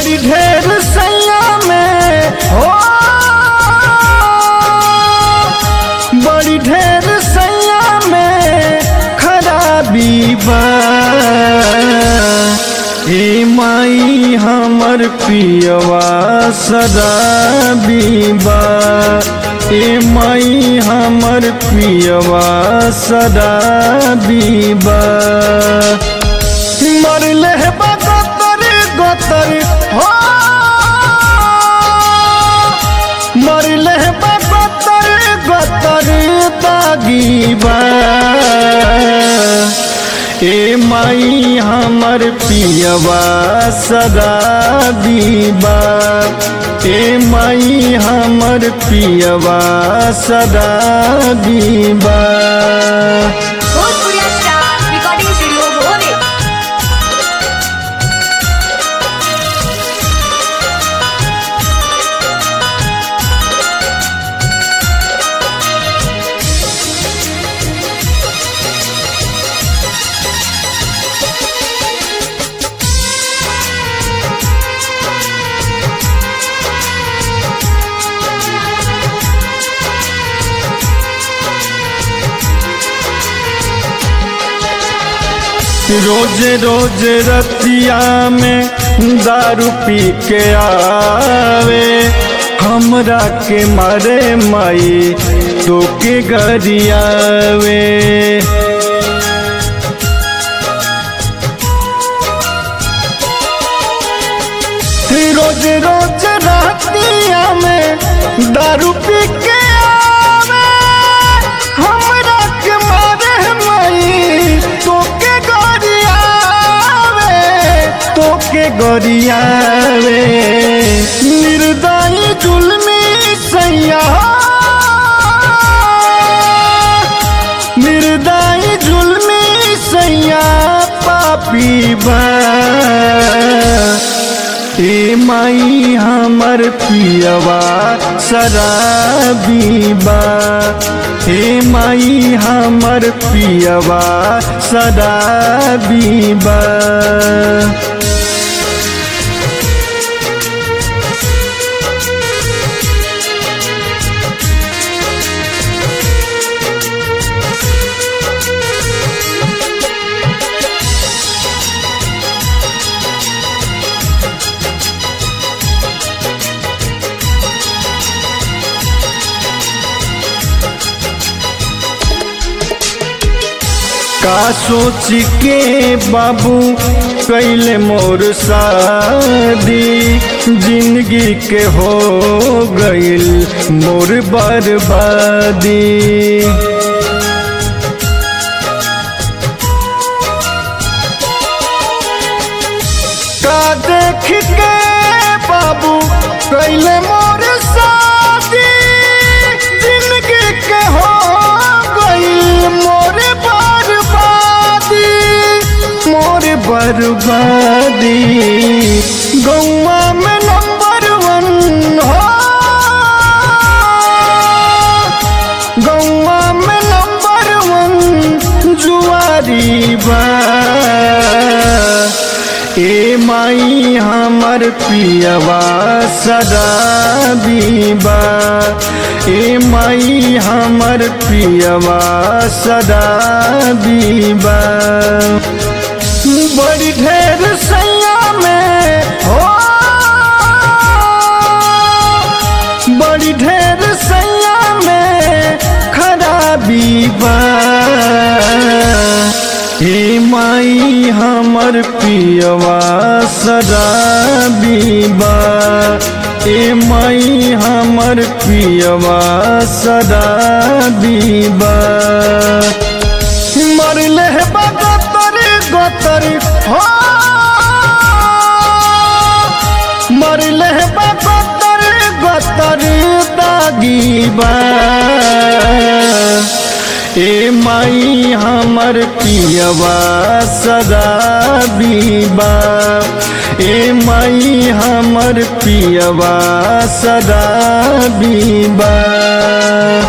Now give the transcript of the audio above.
बड़ी ढेर सैया में हो बड़ी ढेर सैया में खराबी बा ए माई हमर पियवा शराबी बा ए माई हमर पियवा शराबी बा मरले बा गोतर गोतर हो मरले बा गोतर गोतर दागी बा ए माई हमर पियवा शराबी बा ए माई हमर पियवा शराबी बा भोजपुरिया स्टार रिकॉर्डिंग स्टूडियो भोरे रोज रोज रतिया में दारू पी के आवे हमरा के मारे माई तो के गरियावे रोज रोज रतिया में दारू पी के आवे हमरा के मारे माई तो के गरियावे तो के गरियावे निर्दयी जुल्मी सैया निर्दयी जुल्मी सैया पापी बा ए माई हमर पियवा शराबी बा ए माई हमर पियवा शराबी बा का सोच के बाबू कैले मोर शादी जिंदगी के हो गईल मोर बर्बादी का देख के बाबू कैले मोर शादी जिंदगी के हो गई मोर बर्बादी मोर बर्बादी गौवा में नंबर वन हो गौवा में नंबर वन जुआरी बा ए माई हमर पियवा शराबी बा ए माई हमर पियवा शराबी बा बड़ी ढेर सैया में हो बड़ी ढेर सैया में खराबी बा हे माई हमर पियवा शराबी बा ए माई हमर पियवा शराबी बा मरले बा गोतर गोतर हो मरले बा गोतर गोतर दागी बा ए माई हमर पियवा शराबी बा ए माई हमर पियवा शराबी बा